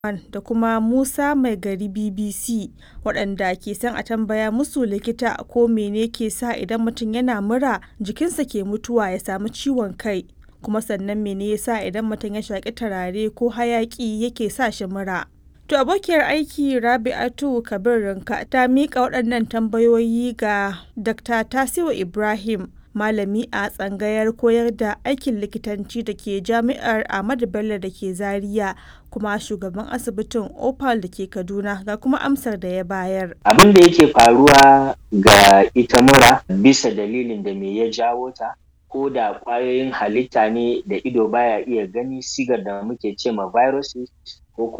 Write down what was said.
da kuma Musa Mai Gari BBC waɗanda ke son a tambaya musu likita ko mene ke sa idan mutum yana mura jikinsa ke mutuwa ya samu ciwon kai kuma sannan mene yasa idan mutum ya shaƙi turare ko hayaƙi yake sa shi mura. To abokiyar aiki Rabi'atu Kabir Rinka ta miƙa waɗannan tambayoyi ga Dr. Tasiu Ibrahim malami a tsangayar koyar da aikin likitanci da ke jami'ar Ahmadu Bello da ke Zaria kuma shugaban asibitin Opal da ke Kaduna ga kuma amsar da ya bayar. Abin da yake faruwa ga ita mura bisa dalilin da me ya jawo ta ko da ƙwayoyin halitta ne da ido baya iya gani sigar da muke ce ma viruses